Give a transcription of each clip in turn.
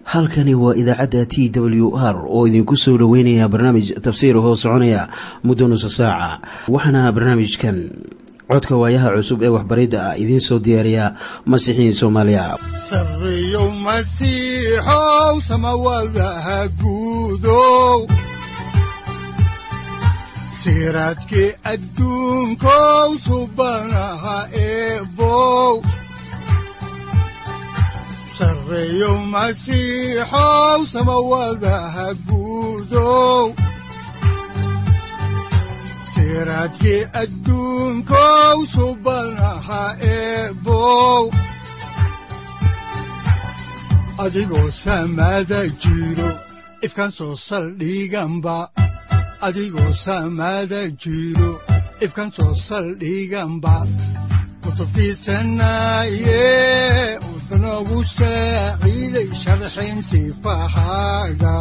halkani waa idaacadda t w r oo idinku soo dhoweynaya barnaamij tafsiir hoo soconaya muddo nusa saaca waxaana barnaamijkan codka waayaha cusub ee waxbaridda ah idiin soo diyaariya masiixiin soomaaliya sareyow masiixow samawadaha guudow siraadkii adduunkow subanaha eebow sareyow masiixow samawadaha guudow siraadkii adduunkow subanaha eebow adigoo samaada jiro ifkan soo saldhiganba adigoo samaada jiro ifkan soo saldhiganba kutubtiisanaye wuxunogu saaciiday sharxin sifahaaga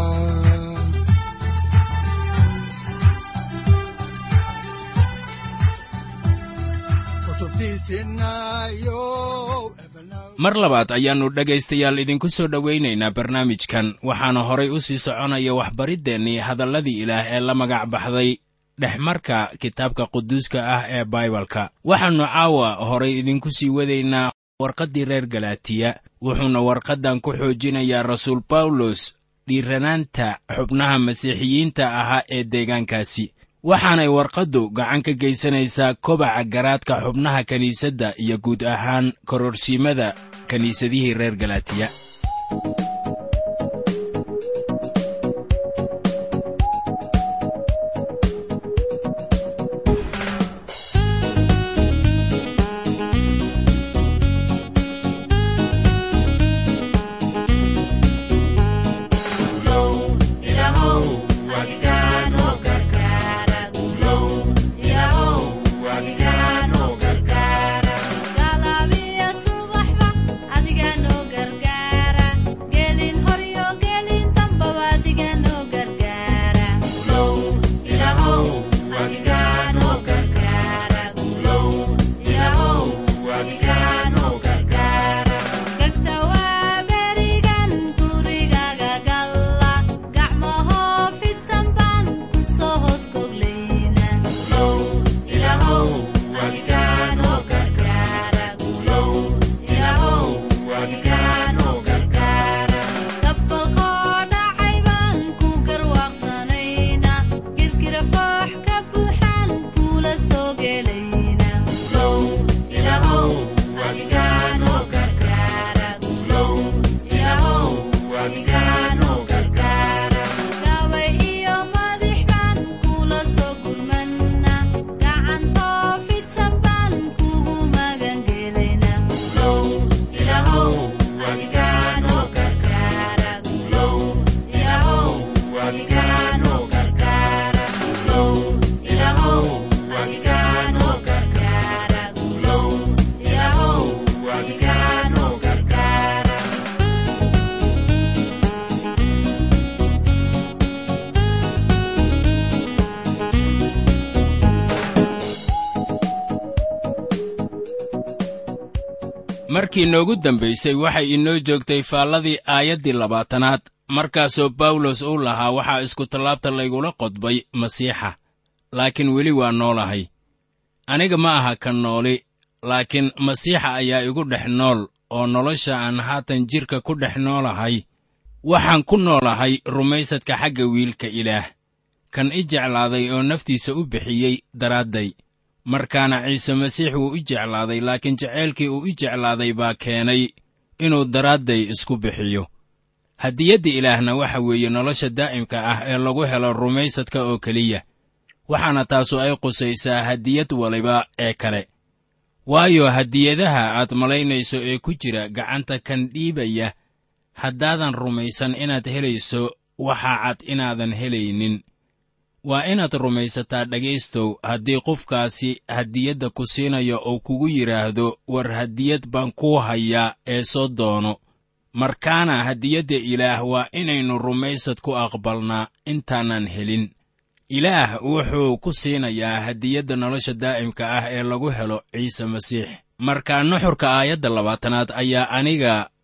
mar labaad ayaannu dhegaystayaal idinku soo dhowaynaynaa barnaamijkan waxaana horay u sii soconaya waxbariddeenii hadalladii ilaah ee la magac baxday dhexmarka kitaabka quduuska ah ee baibalka waxaannu caawa horay idinku sii wadaynaa warqaddii reer galaatiya wuxuuna warqaddan ku xoojinayaa rasuul bawlos dhiiranaanta xubnaha masiixiyiinta ahaa ee deegaankaasi waxaanay warqaddu gacan ka geysanaysaa kobaca garaadka xubnaha kiniisadda iyo guud ahaan kororsiimada kiniisadihii reer galaatiya markii noogu dambaysay waxay inoo joogtay faalladii aayaddii labaatanaad markaasoo bawlos uu lahaa waxaa iskutallaabta laygula qodbay masiixa laakiin weli waa noolahay aniga ma aha ka nooli laakiin masiixa ayaa igu dhex nool oo nolosha aan haatan jidhka ku dhex noolahay waxaan ku noolahay rumaysadka xagga wiilka ilaah kan i jeclaaday oo naftiisa u bixiyey daraadday markaana ciise masiix wuu i jeclaaday laakiin jaceylkii uu i jeclaaday baa keenay inuu daraadday isku bixiyo hadiyadda ilaahna waxa weeye nolosha daa'imka ah ee lagu helo rumaysadka oo keliya waxaana taasu ay qusaysaa hadiyad waliba ee kale waayo hadiyadaha aad malaynayso ee ku jira gacanta kan dhiibaya haddaadan rumaysan inaad helayso waxaa cad inaadan helaynin waa inaad rumaysataa dhegaystow haddii qofkaasi hadiyadda ku siinayo uu kugu yidhaahdo war hadiyad baan kuu hayaa ee soo doono markaana hadiyadda ilaah waa inaynu rumaysad ku aqbalnaa intaanan helin ilaah wuxuu ku siinayaa hadiyadda nolosha daa'imka ah ee lagu helo ciise masiix markaa nuxurka aayadda labaatanaad ayaa aniga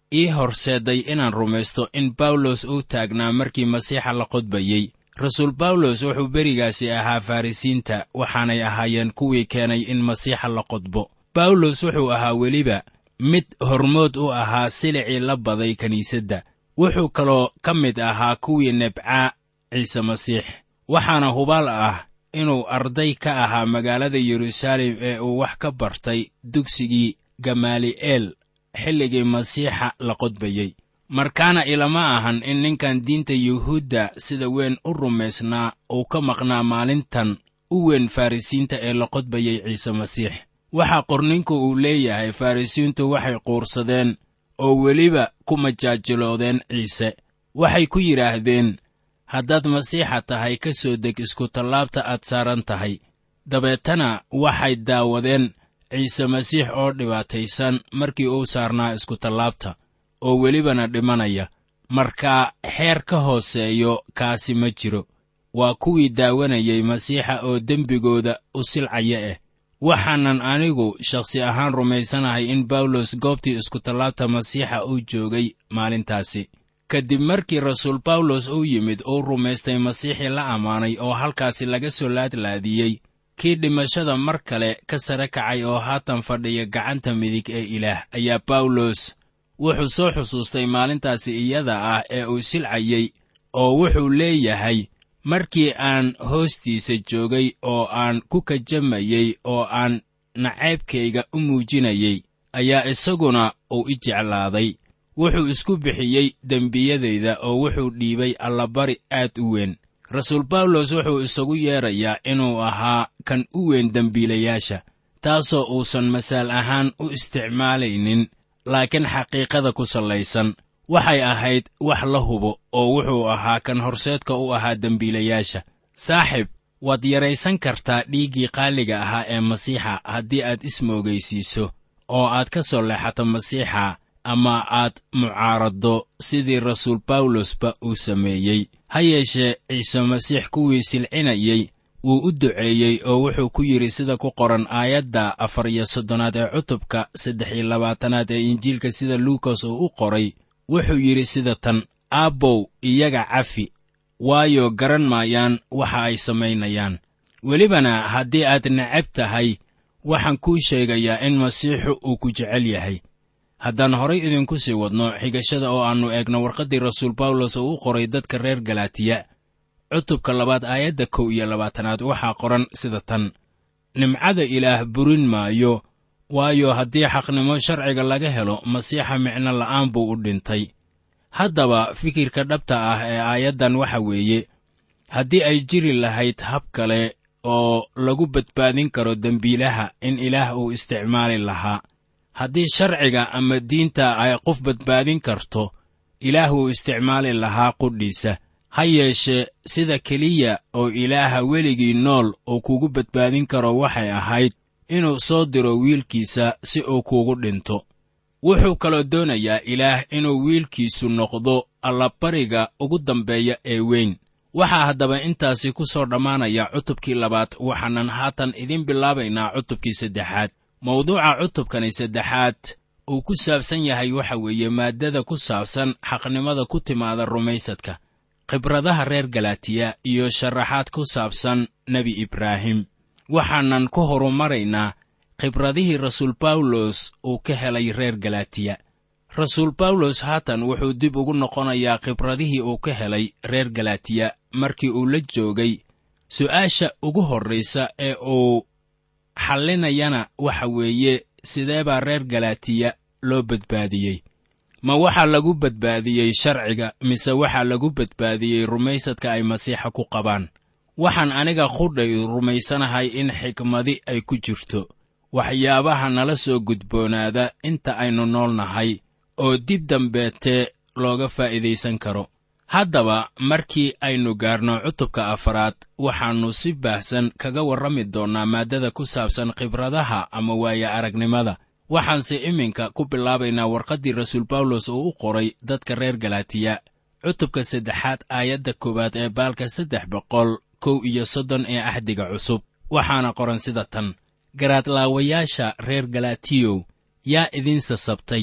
ii horseedday inaan rumaysto in bawlos uu taagnaa markii masiixa la qodbayey rasuul bawlos wuxuu berigaasi ahaa farrisiinta waxaanay ahaayeen kuwii keenay in masiixa la qodbo bawlos wuxuu ahaa weliba mid hormood u ahaa silicii la baday kiniisadda wuxuu kaloo ka mid ahaa kuwii nebcaa ciise masiix waxaana hubaal ah inuu arday ka ahaa magaalada yeruusaalem ee uu wax ka bartay dugsigii gamaali'eel xilligii masiixa la qodbayey markaana ilama ahan in ninkan diinta yuhuudda sida weyn u rumaysnaa uu ka maqnaa maalintan u weyn farrisiinta ee la qodbayey ciise masiix waxaa qorninku uu leeyahay farrisiintu waxay quursadeen oo weliba ku majaajiloodeen ciise waxay ku yidhaahdeen haddaad masiixa tahay ka soo deg iskutallaabta aad saaran tahay dabeetana waxay daawadeen ciise masiix oo dhibaataysan markii uu saarnaa iskutallaabta oo welibana dhimanaya markaa xeer ka hooseeyo kaasi ma jiro waa kuwii daawanayay masiixa oo dembigooda u silcaya ah waxaanan anigu shakhsi ahaan rumaysanahay in bawlos goobtii iskutallaabta masiixa uu joogay maalintaasi kadib markii rasuul bawlos uu yimid uu rumaystay masiixii la ammaanay oo halkaasi laga soo laadlaadiyey kii dhimashada mar kale ka sare kacay oo haatan fadhiya gacanta midig ee ilaah ayaa bawlos wuxuu soo xusuustay maalintaasi iyada ah ee uu silcayey oo wuxuu leeyahay markii aan hoostiisa joogay oo aan ku kajamayey oo aan nacaybkayga u muujinayey ayaa isaguna uu i jeclaaday wuxuu isku bixiyey dembiyadayda oo wuxuu dhiibay allabari aad u weyn rasuul bawlos wuxuu isagu yeedrayaa inuu ahaa kan u weyn dembiilayaasha taasoo uusan masaal ahaan u isticmaalaynin laakiin xaqiiqada ku sallaysan waxay ahayd wax la hubo oo wuxuu ahaa kan horseedka u ahaa dembiilayaasha saaxib waad yaraysan kartaa dhiiggii qaaliga ahaa ee masiixa haddii aad ismoogaysiiso oo aad ka soo leexato masiixa ama aad mucaaraddo sidii rasuul bawlosba uu sameeyey ha yeeshee ciise masiix kuwii silcinayey wuu u duceeyey oo wuxuu ku yidhi sida ku qoran aayadda afar iyo soddonaad ee cutubka saddex iyo labaatanaad ee injiilka sida luukas uu u qoray wuxuu yidhi sida tan aabbow iyaga cafi waayo garan maayaan waxa ay samaynayaan welibana haddii aad necab tahay waxaan kuu sheegayaa in masiixu uu ku jecel yahay haddaan horay idinku sii wadno xigashada oo aannu eegno warqaddii rasuul bawlos oo u qoray dadka reer galaatiya cutubka labaad aayadda kow iyo labaatanaad waxaa qoran sida tan nimcada ilaah burin maayo waayo haddii xaqnimo sharciga laga helo masiixa micno la'aan buu u dhintay haddaba fikirka dhabta ah ee aayaddan waxa weeye haddii ay jiri lahayd hab kale oo lagu badbaadin karo dembiilaha in ilaah uu isticmaali lahaa haddii sharciga ama diinta ay qof badbaadin karto ilaah wuu isticmaali lahaa qudhiisa ha yeeshee sida keliya oo ilaaha weligii nool uu kugu badbaadin karo waxay ahayd inuu soo diro wiilkiisa si uu kuugu dhinto wuxuu kaloo doonayaa ilaah inuu wiilkiisu noqdo allabariga ugu dambeeya ee weyn waxaa haddaba intaasi ku soo dhammaanaya cutubkii labaad waxaanan haatan idiin bilaabaynaa cutubkii saddexaad mawduuca cutubkani saddexaad uu ku saabsan yahay waxa weeye maaddada ku saabsan xaqnimada ku timaada rumaysadka khibradaha reer galaatiya iyo sharaxaad ku saabsan nebi ibraahim waxaanan ku horumaraynaa khibradihii rasuul bawlos uu ka helay reer galaatiya rasuul bawlos haatan wuxuu dib ugu noqonayaa khibradihii uu ka helay reer galaatiya markii uu la joogay su'aasha ugu horraysa ee uu xallinayana waxa weeye sidee baa reer galaatiya loo badbaadiyey ma waxaa lagu badbaadiyey sharciga mise waxaa lagu badbaadiyey rumaysadka ay masiixa ku qabaan waxaan aniga qudhay rumaysanahay in xikmadi ay ku jirto waxyaabaha nala soo gudboonaada inta aynu nool nahay oo dib dambeetee looga faa'iidaysan karo haddaba markii aynu gaarno cutubka afaraad waxaannu si baahsan kaga warrami doonnaa maaddada ku saabsan khibradaha ama waaya aragnimada waxaanse iminka ku bilaabaynaa warqaddii rasuul bawlos uu u qoray dadka reer galaatiya cutubka saddexaad aayadda koowaad ee baalka saddex boqol kow iyo soddon ee axdiga cusub waxaana qoran sida tan garaadlaawayaasha reer galaatiyow yaa idin sasabtay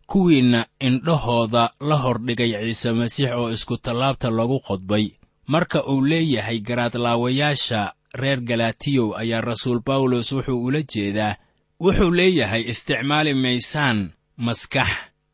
kuwiinna indhahooda la hordhigay ciise masiix oo iskutallaabta lagu qodbay marka uu leeyahay garaadlaawayaasha reer galatiyow ayaa rasuul bawlos wuxuu ula jeedaa wuxuu leeyahay isticmaali maysaan maskax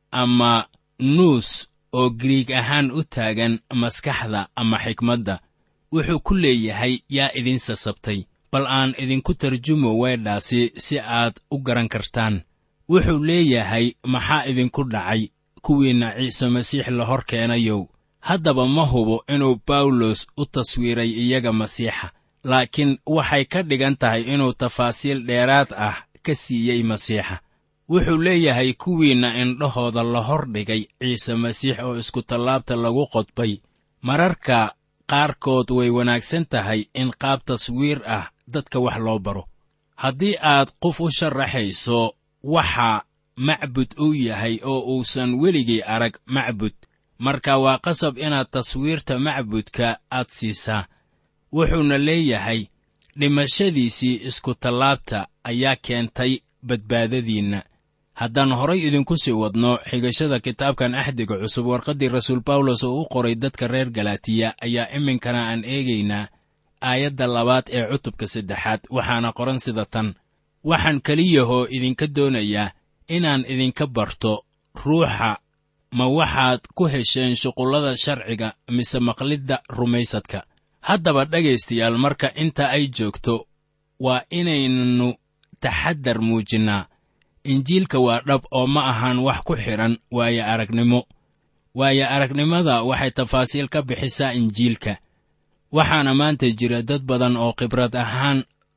ama nuus oo giriig ahaan u taagan maskaxda ama xikmadda wuxuu ku leeyahay yaa idin sasabtay bal aan idinku tarjumo weedhaasi si aad u garan kartaan wuxuu leeyahay maxaa idinku dhacay kuwiinna ciise masiix la hor keenayow haddaba ma hubo inuu bawlos u taswiiray iyaga masiixa laakiin waxay ka dhigan tahay inuu tafaasiil dheeraad ah ka siiyey masiixa wuxuu leeyahay kuwiinna indhahooda la hor dhigay ciise masiix oo iskutallaabta lagu qodbay mararka qaarkood way wanaagsan tahay in qaab taswiir ah dadka wax loo baro haddii aad qof u sharaxayso waxa macbud uu yahay oo uusan weligii arag macbud marka waa qasab inaad taswiirta macbudka aad siisaa wuxuuna leeyahay dhimashadiisii iskutallaabta ayaa keentay badbaadadiinna haddaan horay idinku sii wadno xigashada kitaabkan axdiga cusub warqaddii rasuul bawlos oo u qoray dadka reer galatiya ayaa iminkana aan eegaynaa aayadda labaad ee cutubka saddexaad waxaana qoran sida tan waxaan keliyahoo idinka doonayaa inaan idinka barto ruuxa ma waxaad ku hesheen shuqullada sharciga mise maqlidda rumaysadka haddaba dhegaystayaal marka inta ay joogto waa inaynu taxaddar muujinnaa injiilka waa dhab oo ma ahaan wax ku xidhan waayo aragnimo waayo aragnimada waxay tafaasiil ka bixisaa injiilka waxaana maanta jira dad badan oo khibrad ahaan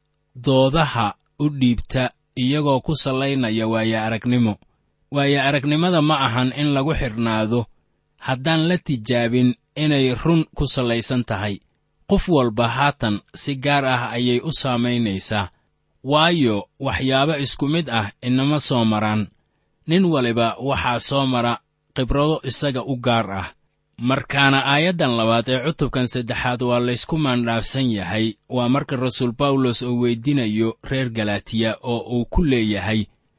doodaha u dhiibta iyagoo ku sallaynaya waayo aragnimo waayo aragnimada ma ahan in lagu xidhnaado haddaan la tijaabin inay run ku sallaysan tahay qof walba haatan si gaar ah ayay u saamaynaysaa waayo waxyaabo isku mid ah inama soo maraan nin waliba waxaa soo mara khibrado isaga u gaar ah markaana aayaddan labaad ee cutubkan saddexaad waa laysku maandhaafsan yahay waa marka rasuul bawlos uu weydinayo reer galatiya oo uu ku leeyahay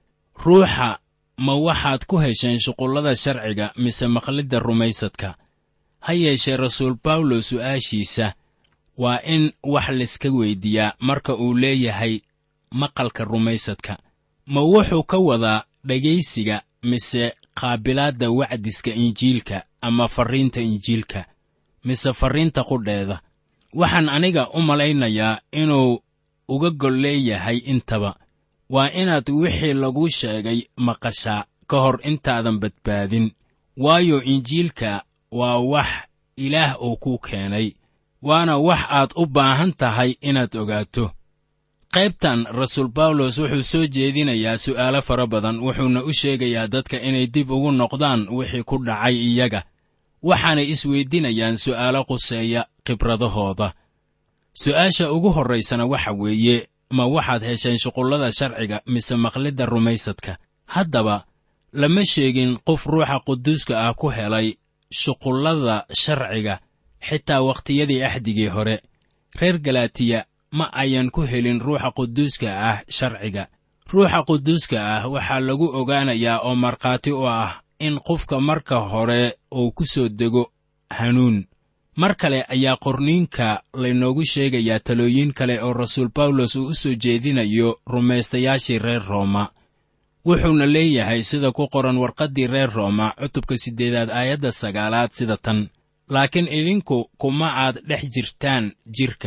ruuxa ma waxaad ku hesheen shuqullada sharciga mise maqlidda rumaysadka ha yeeshee rasuul bawlos su'aashiisa waa in wax layska weyddiiyaa marka uu leeyahay maqalka rumaysadka ma wuxuu ka wadaa dhegaysiga mise qaabilaadda wacdiska injiilka ama farriinta injiilka mise farriinta qudheeda waxaan aniga u malaynayaa inuu uga gol leeyahay intaba waa inaad wixii laguu sheegay maqashaa ka hor intaadan badbaadin waayo injiilka waa wax ilaah uu kuu keenay waana wax aad u baahan tahay inaad ogaato qaybtan rasuul bawlos wuxuu soo jeedinayaa su'aalo fara badan wuxuuna u sheegayaa dadka inay dib ugu noqdaan wixii ku dhacay iyaga waxaanay isweydinayaan su'aalo quseeya khibradahooda su'aasha ugu horraysana waxa weeye ma waxaad hesheen shuqullada sharciga mise maqlidda rumaysadka haddaba lama sheegin qof ruuxa quduuska ah ku helay shuqullada sharciga xitaa wakhtiyadii axdigii hore reer galatiya ma ayan ku helin ruuxa quduuska ah sharciga ruuxa quduuska ah waxaa lagu ogaanayaa oo markhaati u ah in qofka marka hore uu ku soo dego hanuun mar kale ayaa qorniinka laynoogu sheegayaa talooyin kale oo rasuul bawlos uu u soo jeedinayo rumaystayaashii reer rooma wuxuuna leeyahay sida ku qoran warqaddii reer rooma cutubka siddeedaad aayadda sagaalaad sida tan laakiin idinku kuma aad dhex jirtaan jidhka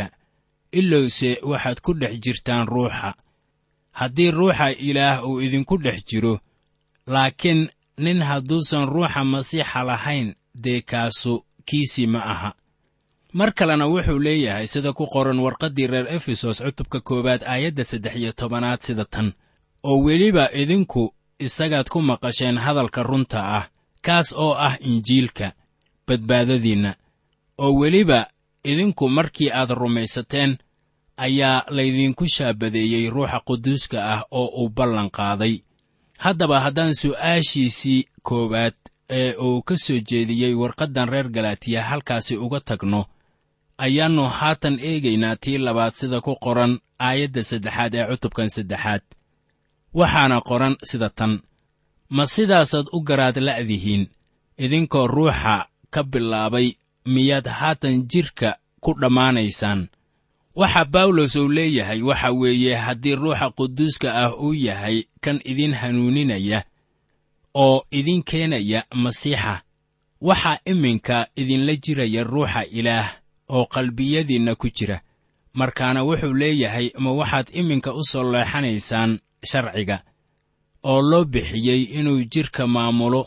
ilowse waxaad ku dhex jirtaan ruuxa haddii ruuxa ilaah uu idinku dhex jiro laakiin nin hadduusan ruuxa masiixa lahayn dee kaasu kiisii ma aha mar kalena wuxuu leeyahay sida ku qoran warqaddii reer efesos cutubka koowaad aayadda saddex iyo tobanaad sida tan oo weliba idinku isagaad ku maqasheen hadalka runta ah kaas oo ah injiilka badbaadadiinna oo weliba idinku markii aad rumaysateen ayaa laydinku shaabadeeyey ruuxa quduuska ah oo uu ballan qaaday haddaba haddaan su'aashiisii koowaad ee uu ka soo jeediyey warqaddan reer galatiya halkaasi uga tagno ayaannu haatan eegaynaa tii labaad sida ku qoran aayadda saddexaad ee cutubkan saddexaad waxaana qoran sida tan ma sidaasaad u garaad la'dihiin idinkoo ruuxa ka bilaabay miyaad haatan jidhka ku dhammaanaysaan waxa bawlos uu leeyahay waxa weeye haddii ruuxa quduuska ah uu yahay kan idin hanuuninaya oo idin keenaya masiixa waxaa iminka idinla jiraya ruuxa ilaah oo qalbiyadiinna ku jira markaana wuxuu leeyahay ma waxaad iminka u soo leexanaysaan sharciga oo loo bixiyey inuu jidhka maamulo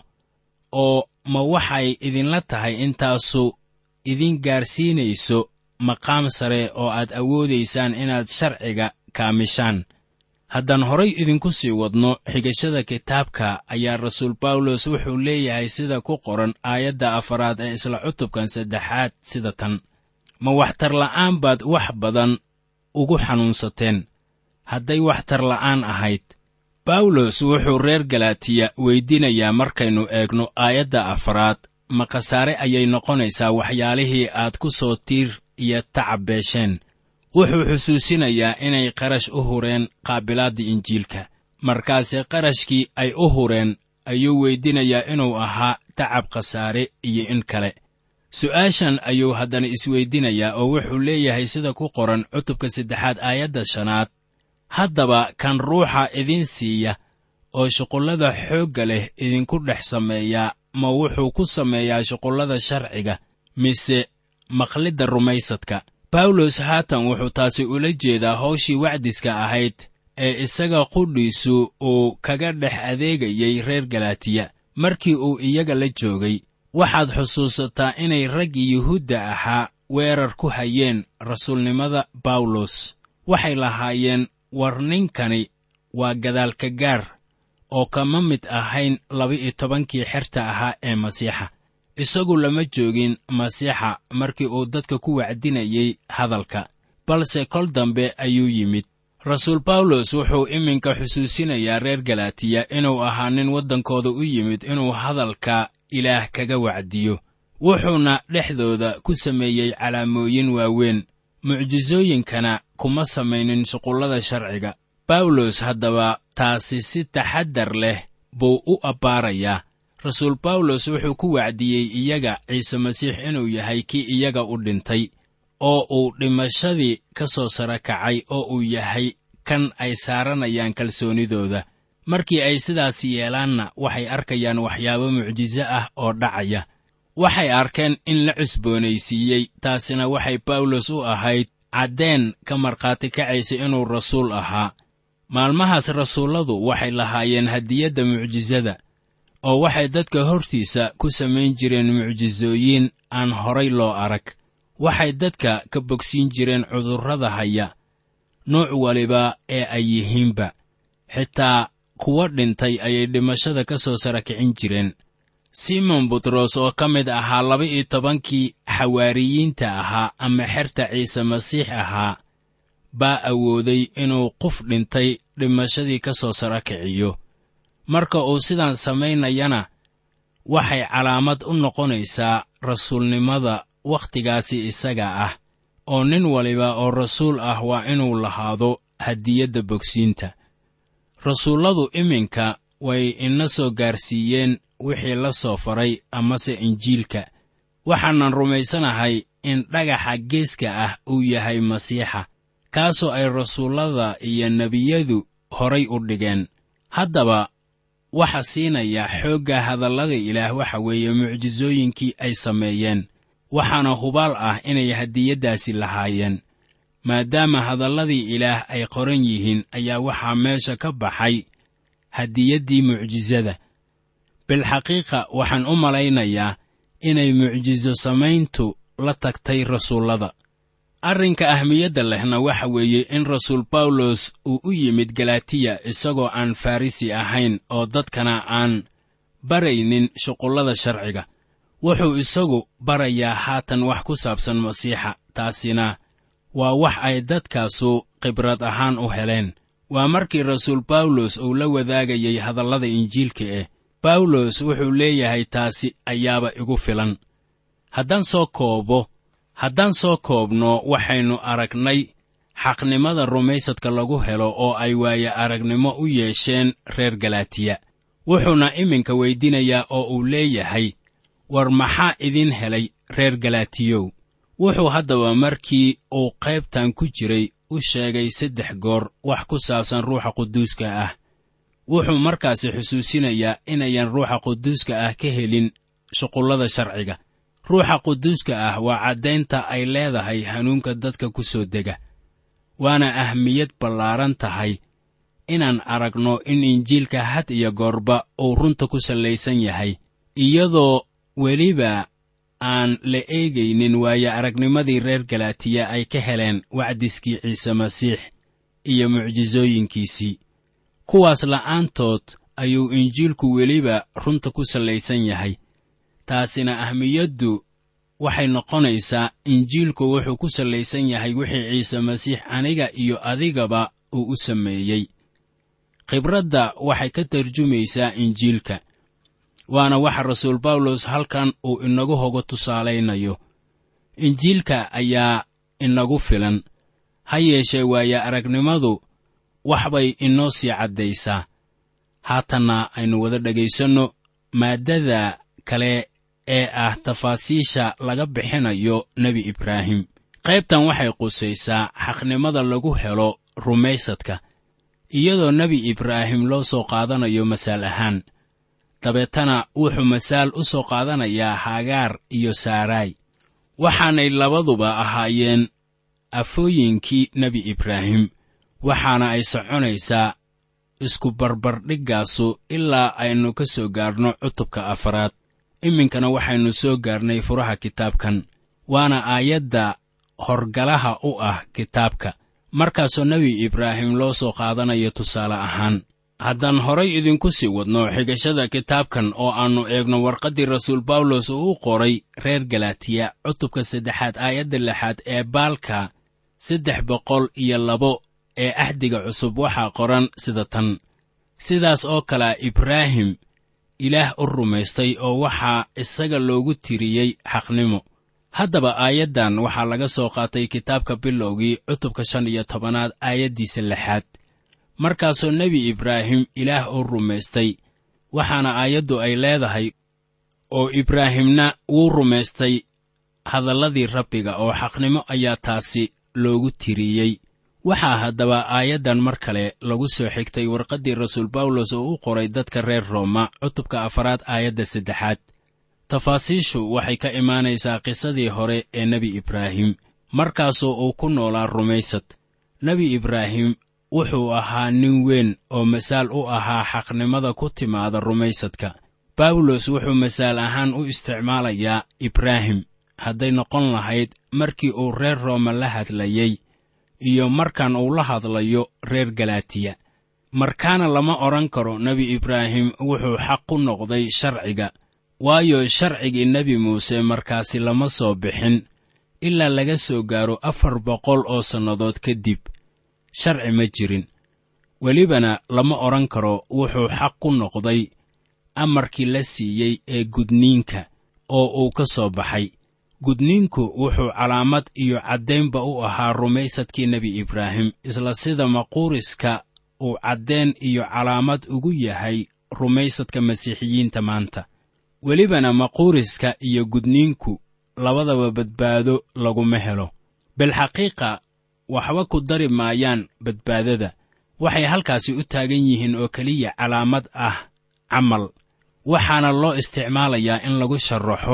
oo ma waxay idinla tahay intaasu idin gaarsiinayso maqaam sare oo aad awoodaysaan inaad sharciga kaamishaan haddaan horay idinku sii wadno xigashada kitaabka ayaa rasuul bawlos wuxuu leeyahay sida ku qoran aayadda afaraad ee isla cutubkan saddexaad sida tan ma waxtar la'aan baad wax badan ugu xanuunsateen hadday waxtar la'aan ahayd bawlos wuxuu reer galaatiya weydiinayaa markaynu eegno aayadda afaraad ma khasaare ayay noqonaysaa waxyaalihii aad ku soo tiir iyo tacab beesheen wuxuu xusuusinayaa inay qarash u hureen qaabilaadda injiilka markaase qarashkii ay u hureen ayuu weydinayaa inuu ahaa tacab khasaare iyo in kale su'aashan ayuu haddana isweydinayaa oo wuxuu leeyahay sida ku qoran cutubka saddexaad aayadda shanaad haddaba kan ruuxa idin siiya oo shuqullada xoogga leh idinku dhex sameeyaa ma wuxuu ku sameeyaa shuqullada sharciga mise maqlidda rumaysadka bawlos haatan wuxuu taasi ula jeedaa hawshii wacdiska ahayd ee isaga qudhiisu uu kaga dhex adeegayay reer galaatiya markii uu iyaga la joogay waxaad xusuusataa inay raggii yuhuudda ahaa weerar ku hayeen rasuulnimada bawlos waxay lahaayeen war ninkani waa gadaalka gaar oo kama mid ahayn laba-iyo tobankii xerta ahaa ee masiixa isagu lama joogin masiixa markii uu dadka ku wacdinayay hadalka balse kol dambe ayuu yimid rasuul bawlos wuxuu iminka xusuusinayaa reer galaatiya inuu ahaa nin waddankooda u yimid inuu hadalka ilaah kaga wacdiyo wuxuuna dhexdooda ku sameeyey calaamooyin waaweyn mucjisooyinkana kuma samaynin shuqullada sharciga bawlos haddaba taasi si taxaddar leh buu u abbaarayaa rasuul bawlos wuxuu ku wacdiyey iyaga ciise masiix inuu yahay kii iyaga u dhintay oo uu dhimashadii ka soo sara kacay oo uu yahay kan ay saaranayaan kalsoonidooda markii ay sidaas yeelaanna waxay arkayaan waxyaabo mucjiso ah oo dhacaya waxay arkeen in la cusboonaysiiyey taasina waxay bawlos u ahayd caddeen ka markhaati kacaysa inuu rasuul ahaa maalmahaas rasuulladu waxay lahaayeen hadiyadda mucjisada oo waxay dadka hortiisa ku samayn jireen mucjisooyin aan horay loo arag waxay dadka ka bogsiin jireen cudurrada haya nuuc waliba ee ay yihiinba xitaa kuwa dhintay ayay dhimashada ka soo sara kicin jireen simon butros oo ka mid ahaa laba-iyo tobankii xawaariyiinta ahaa ama xerta ciise masiix ahaa baa awooday inuu qof dhintay dhimashadii ka soo sara kiciyo marka uu sidaan samaynayana waxay calaamad u noqonaysaa rasuulnimada wakhtigaasi isaga ah oo nin waliba oo rasuul ah waa inuu lahaado hadiyadda bogsiinta rasuulladu iminka way ina soo gaarsiiyeen wixii la soo faray amase injiilka waxaanan rumaysanahay in dhagaxa geeska ah uu yahay masiixa kaasoo ay rasuullada iyo nebiyadu horay u dhigeen haddaba waxa siinaya xoogga hadallada ilaah waxa weeye mucjisooyinkii ay sameeyeen waxaana hubaal ah inay hadiyaddaasi lahaayeen maadaama hadalladii ilaah ay qoran yihiin ayaa waxaa meesha ka baxay hadiyaddii mucjisada bilxaqiiqa waxaan u malaynayaa inay mucjiso samayntu la tagtay rasuullada arrinka ahmiyadda lehna waxa weeye in rasuul bawlos uu u yimid galatiya isagoo aan farrisi ahayn oo dadkana aan baraynin shuqullada sharciga wuxuu isagu barayaa haatan wax ku saabsan masiixa taasina waa wax ay dadkaasu khibrad ahaan u heleen waa markii rasuul bawlos uu la wadaagayay hadallada injiilka eh bawlos wuxuu leeyahay taasi ayaaba igu filan haddaan soo koobo haddaan soo koobno waxaynu aragnay xaqnimada rumaysadka lagu helo oo ay waaye aragnimo u yeesheen reer galatiya wuxuuna iminka weyddiinayaa oo uu leeyahay war maxaa idin helay reer galaatiyow wuxuu haddaba markii uu qaybtan ku jiray u sheegay saddex goor wax ku saabsan ruuxa quduuska ah wuxuu markaasi xusuusinayaa inayan ruuxa quduuska ah ka helin shuqullada sharciga ruuxa quduuska ah waa caddaynta ay leedahay hanuunka dadka ku soo dega waana ahmiyad ballaaran tahay inaan aragno in injiilka had iyo goorba uu runta ku sallaysan yahay iyadoo weliba aan la eegaynin waayo aragnimadii reer galaatiya ay ka heleen wacdiskii ciise masiix iyo mucjisooyinkiisii kuwaas la'aantood ayuu injiilku weliba runta ku sallaysan yahay taasina ahmiyaddu waxay noqonaysaa injiilku wuxuu ku sallaysan yahay wixii ciise masiix aniga iyo adigaba uu u sameeyey khibradda waxay ka tarjumaysaa injiilka waana waxa rasuul bawlos halkan uu inagu hogo tusaalaynayo injiilka ayaa inagu filan ha yeeshee waaya aragnimadu wax bay inoo sii caddaysaa haatanna aynu wada dhegaysanno maaddada kale ee ah tafaasiisha laga bixinayo nebi ibraahim qaybtan waxay qusaysaa xaqnimada lagu helo rumaysadka iyadoo nebi ibraahim loo soo qaadanayo masaal ahaan dabeetana wuxuu masaal u soo qaadanayaa hagaar iyo saaraay waxaanay labaduba ahaayeen afooyinkii nebi ibraahim waxaana ay soconaysaa isku barbardhiggaasu ilaa aynu ka soo gaarno cutubka afaraad iminkana waxaynu soo gaarnay furaha kitaabkan waana aayadda horgalaha u ah kitaabka markaasoo nebi ibraahim loo soo qaadanayo tusaale ahaan haddaan horay idinku sii wadno xigashada kitaabkan oo aannu eegno warqaddii rasuul bawlos uu u qoray reer galatiya cutubka saddexaad aayadda lixaad ee baalka saddex boqol iyo labo ee axdiga cusub waxaa qoran sida tan sidaas oo kalea ibraahim ilaah u rumaystay oo waxaa isaga loogu tiriyey xaqnimo haddaba aayaddan waxaa laga soo qaatay kitaabka bilowgii cutubka shan iyo tobanaad aayaddiisa lixaad markaasoo nebi ibraahim ilaah u rumaystay waxaana aayaddu ay leedahay oo ibraahimna wuu rumaystay hadalladii rabbiga oo xaqnimo ayaa taasi loogu tiriyey waxaa haddaba aayaddan mar kale lagu soo xigtay warqaddii rasuul bawlos oo u qoray dadka reer rooma cutubka afaraad aayadda saddexaad tafaasiishu waxay ka imaanaysaa qisadii hore ee nebi ibraahim markaasoo uu ku noolaa rumaysad nebi ibraahim wuxuu ahaa nin weyn oo masaal u ahaa xaqnimada ku timaada rumaysadka bawlos wuxuu masaal ahaan u isticmaalayaa ibraahim hadday noqon lahayd markii uu reer rooma la hadlayey iyo markan uu la hadlayo reer galaatiya markaana lama odhan karo nebi ibraahim wuxuu xaq ku noqday sharciga waayo sharcigii nebi muuse markaasi lama soo bixin ilaa laga soo gaaro afar boqol oo sannadood kadib sharci ma jirin welibana lama odhan karo wuxuu xaq ku noqday amarkii la siiyey ee gudniinka oo uu ka soo baxay gudniinku wuxuu calaamad iyo caddaynba u ahaa rumaysadkii nebi ibraahim isla sida maquuriska uu caddayn iyo calaamad ugu yahay rumaysadka masiixiyiinta maanta welibana maquuriska iyo gudniinku labadaba badbaado laguma helo bilxaqiiqa waxba ku dari maayaan badbaadada waxay halkaasi u taagan yihiin oo keliya calaamad ah camal waxaana loo isticmaalayaa in lagu sharaxo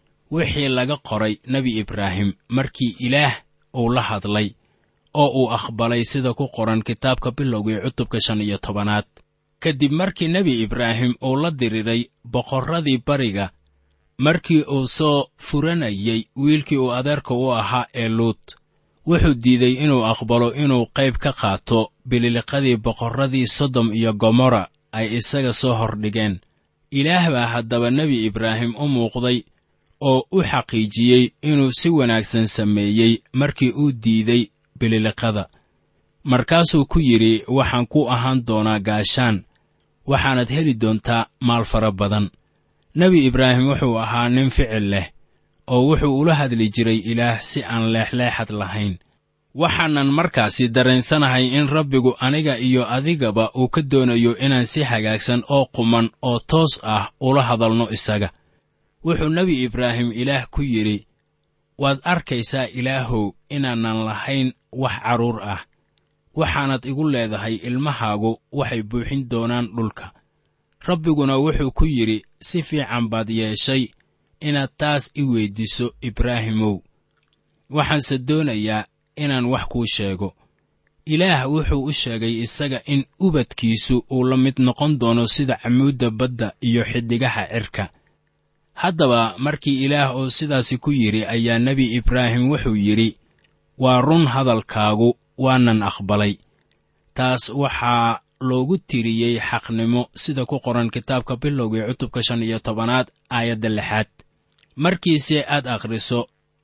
wixii laga qoray nebi ibraahim markii ilaah uu la hadlay oo uu aqbalay sida ku qoran kitaabka bilowgii cutubka shan iyo tobanaad kadib markii nebi ibraahim uu la diriray boqorradii bariga markii uu soo furanayey wiilkii uu adeerka u ahaa ee luut wuxuu diiday inuu aqbalo inuu qayb ka qaato bililiqadii boqorradii sodom iyo gomorra ay isaga soo hordhigeen ilaah baa haddaba nebi ibraahim u muuqday oo u xaqiijiyey inuu si wanaagsan sameeyey markii uu diiday bililiqada markaasuu ku yidhi waxaan ku ahaan doonaa gaashaan waxaanad heli doontaa maal fara badan nebi ibraahim wuxuu ahaa nin ficil leh oo wuxuu ula hadli jiray ilaah si aan leexleexad lahayn waxaanan markaasi dareensanahay in rabbigu aniga iyo adigaba uu ka doonayo inaan si hagaagsan oo quman oo toos ah ula hadalno isaga wuxuu nebi ibraahim ilaah ku yidhi waad arkaysaa ilaahow inaanan lahayn wax carruur ah waxaanad igu leedahay ilmahaagu waxay buuxin doonaan dhulka rabbiguna wuxuu ku yidhi si fiican baad yeeshay inaad taas i weyddiiso ibraahimow waxaanse doonayaa inaan wax kuu sheego ilaah wuxuu u sheegay isaga in ubadkiisu uu la mid noqon doono sida camuudda badda iyo xiddigaha cirka haddaba markii ilaah oo sidaasi ku yidhi ayaa nebi ibraahim wuxuu yidhi waa run hadalkaagu waanan aqbalay taas waxaa loogu tiriyey xaqnimo sida ku qoran kitaabka bilowgii cutubka shan iyo tobanaad aayadda lixaad markiise aad akhriso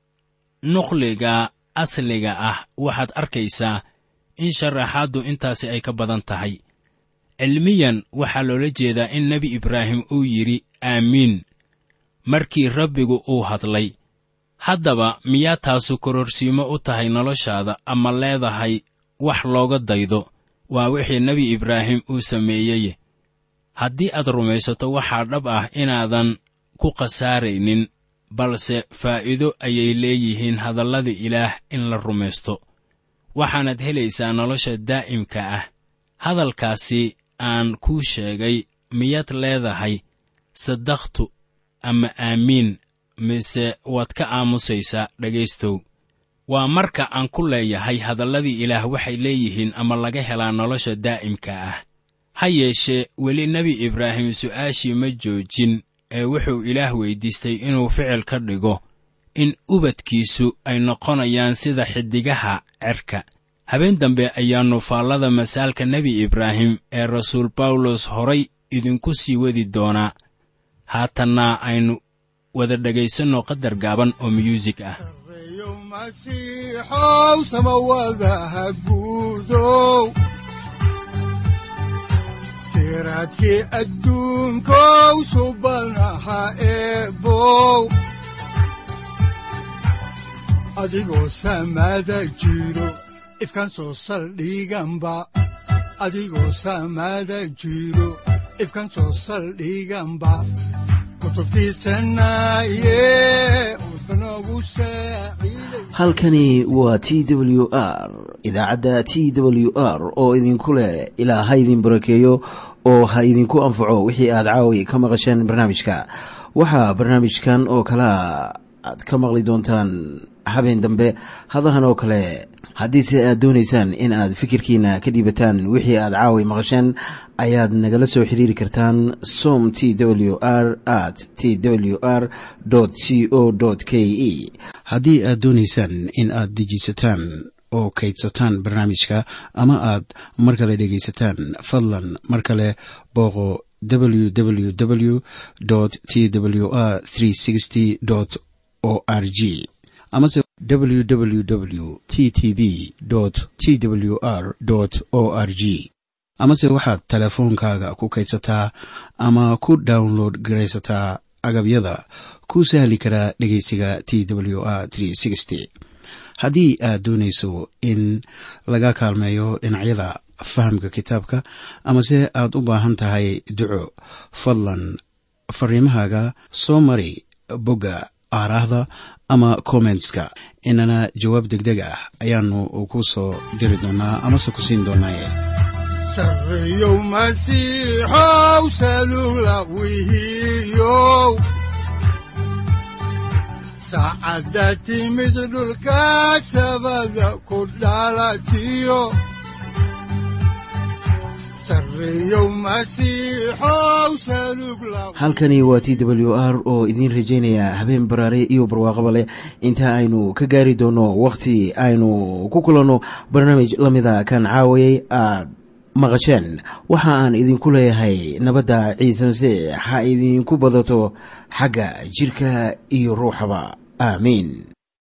nuqliga asliga ah waxaad arkaysaa in sharaxaaddu intaasi ay ka badan tahay cilmiyan waxaa loola jeedaa in nebi ibraahim uu yidhi aamiin markii rabbigu uu hadlay haddaba miyaa taasu kororsiimo u tahay noloshaada ama leedahay wax looga daydo waa wixii nebi ibraahim uu sameeyey haddii aad rumaysato waxaa dhab ah inaadan ku khasaaraynin balse faa'iido ayay leeyihiin hadallada ilaah in la rumaysto waxaanaad helaysaa nolosha daa'imka ah hadalkaasi aan kuu sheegay miyaad leedahay saddaqtu ama aamiin mise waad ka aamusaysaa dhegaystow waa marka aan ku leeyahay hadalladii ilaah waxay leeyihiin ama laga helaa nolosha daa'imka ah ha yeeshee weli nebi ibraahim su'aashii ma joojin ee wuxuu ilaah weyddiistay inuu ficil ka dhigo in ubadkiisu ay noqonayaan sida xiddigaha cerka habeen dambe ayaannu faallada masaalka nebi ibraahim ee rasuul bawlos horay idinku sii wadi doonaa haatanna aynu wada dhegaysanno qadar gaaban oo myuusig ah reeyo masiixow samawadaha guudow siraadkii adduunkow subanaha eebow adigoo samada jiro ifkaan soo saldhiganba adigoo samada jiro ifkaan soo saldhiganba kutubtiisanaye udbanogu saaciiday halkani waa t w r idaacadda t w r oo idinku leh ilaa ha idin barakeeyo oo ha idinku anfaco wixii aad caawi ka maqasheen barnaamijka waxaa barnaamijkan oo kalea aad ka maqli doontaan habeen dambe hadahan oo kale haddiise aad doonaysaan in aad fikirkiina ka dhiibataan wixii aad caawi maqasheen ayaad nagala soo xiriiri kartaan som t w r at t w r c o k e haddii aad doonaysaan in aad dejiisataan oo kaydsataan barnaamijka ama aad mar kale dhegaysataan fadlan mar kale booqo www t w r o r g amase www t t b t w r o r g amase waxaad teleefoonkaaga ku kaydsataa ama ku download garaysataa agabyada ku sahli karaa dhegeysiga t w r haddii aad doonayso in laga kaalmeeyo dhinacyada fahamka kitaabka amase aad u baahan tahay duco fadlan fariimahaaga soo mari bogga aaraahda ama kommentska inana jawaab degdeg ah ayaanu ku soo diri doonaa amase ku siin doonaaye sarreeyow masiixow salugla wihiyow saacadda timid dhulka sabada ku dhalatiyo sarreeyow masiixow salugla halkani waa t w r oo idiin rajaynaya habeen baraare iyo barwaaqaba leh inta aynu ka gaari doono wakhti aynu ku kulanno barnaamij la mida kan caawayay aad maqasheen waxa aan idinku leeyahay nabadda ciise masiix ha idinku badato xagga jidhka iyo ruuxaba aamiin